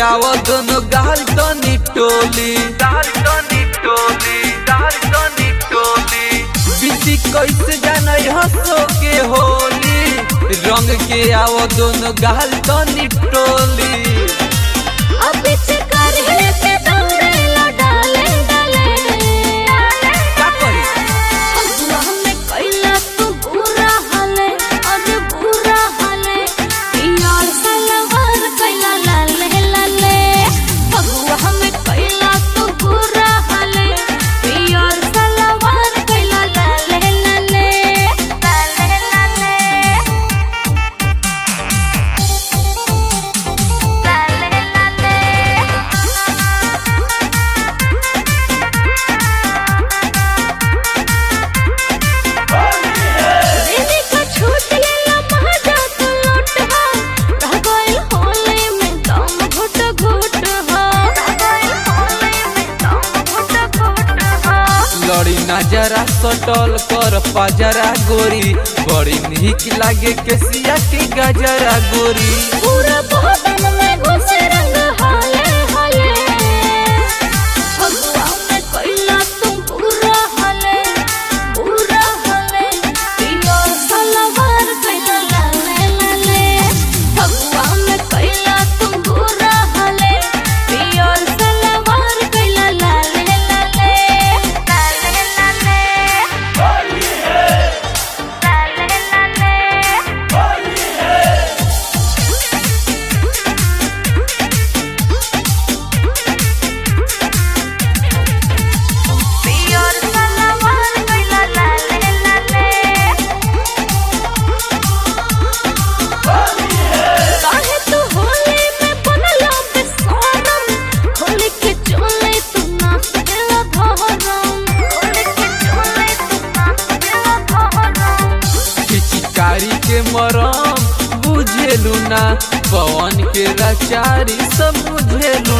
आव दोनों गाल तनी टोली गाल तनी टोली गाल तनी टोली बीती कैसे जाने हंसो के होली रंग के आव दोनों गाल तनी टोली अब से करने पे दौड़े लो डाले डाले का करी अगुआ में कैला तू बुरा हाले अरे बुरा हाले यार सलवार कैला लाले लाले अगुआ में कैला तू बुरा हाले यार सलवार कैला लाले लाले लाले लाले दीदी का छूट गेला महाजा तू लौट हा रह गइल होले में दम घुट घुट हा रह गइल होले में दम घुट घुट हा लड़ी नजरा सटल कर पजरा गोरी बड़ी निक लागे केसिया के गजरा गोरी पूरा बदन में घुसे रंग हाले हाले भगवा में कैला तू बुरा हाले बुरा हाले पियो सलवार कैला लाले लाले भगवा में कैला तू बुरा हाले पियो सलवार कैला लाले लाले लाले लाले लाले लाले पियर सलवार कैला लाले लाले काहे तू होली में बनला बेसरम होली के चोले तू नाच देला धरम होली के चोले तू नाच देला धरम पिचकारी के मरम बुझेलू ना पवन के रचारी सब बुझेलू